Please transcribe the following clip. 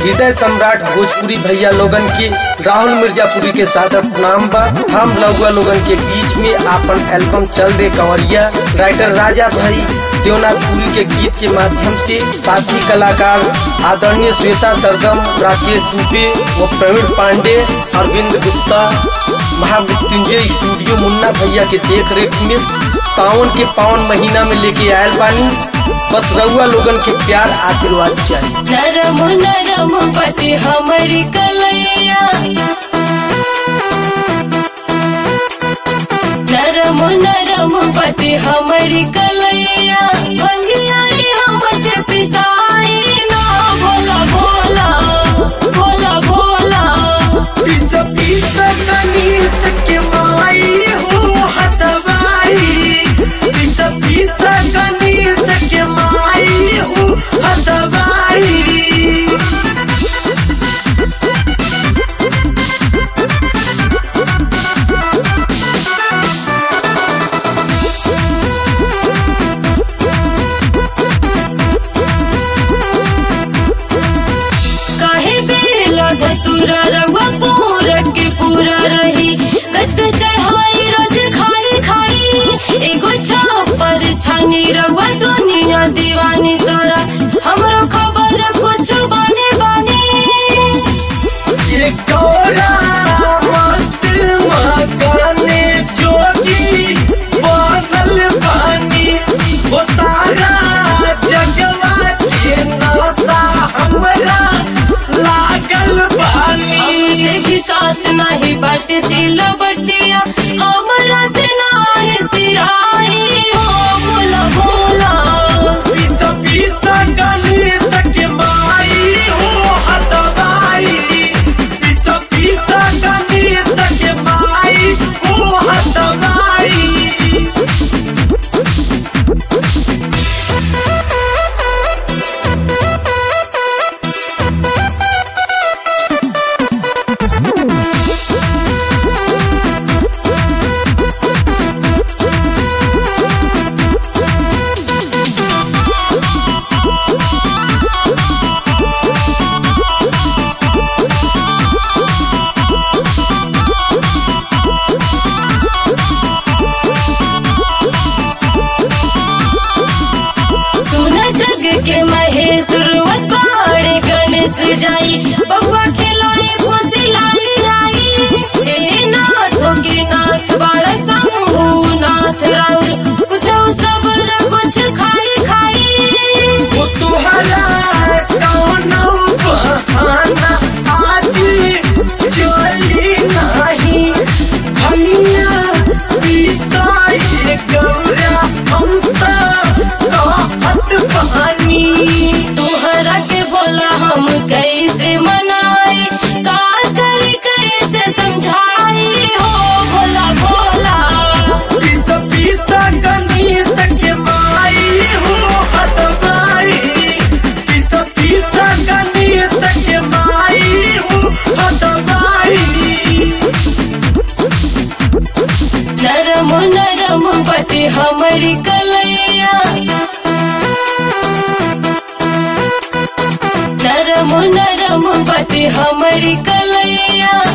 हृदय सम्राट भोजपुरी भैया लोगन के राहुल मिर्जापुरी के साथ नाम बा हम लौगा लोगन के बीच में आपन एल्बम चल रे कंवरिया राइटर राजा भाई देवनाथपुरी के गीत के माध्यम से साथी कलाकार आदरणीय श्वेता सरगम राकेश दुबे व प्रवीण पांडे अरविंद गुप्ता महामृत्युंजय स्टूडियो मुन्ना भैया के देख रेख में सावन के पावन महीना में लेके आयल बानी बस रउआ लोगन के प्यार आशीर्वाद चाहिए नरम नरम पति हमारी कलैया नरम नरम पति हमारी कलैया भंगियाई हमसे पिसाई ना भोला भोला भोला भोला पीछे पीछे कनीस के माई हो हतवाई पीछे पीछे कनीस के माई हो हतवाई काहे बेला धतुरा रवा पूरा के पूरा रही कत पे चढ़ाई रोज खाई खाई एगो छापर छानी रवा दुनिया दीवानी तोरा हमरो खबर कुछ बाने बाने ये गौरा मत मकाने जोगी बादल पानी वो सारा जगवा के नाता हमरा लागल पानी हमसे घिसात नाही बाट सिला बटिया हमरा से नाही सिराई हो भोला भोला पीछा पीछा गणेश के माई हो हतवाई पीछा पीछा गणेश के माई हो हतवाई सुन जग के महेश रुवत पहाड़े गणेश जाई बउआ खिलाई खुशी लाली आई हे नाथ के नाथ बाड़ा शंभु नाथ राउर कुछ सबर कुछ खाई खाई वो तुहरा कौनो बहाना आज चली नहीं भनिया पिसाई गौरा हम तो कहत बहानी तुहरा के बोला हम कैसे मनाई का करी कैसे समझाई हो भोला भोला पीछा पीछा गणेश के माई हो हटवाई पीछा पीछा गणेश के माई हो हटवाई नरम नरम पति हमारी कलैया नरम नरम पति हमारी कलैया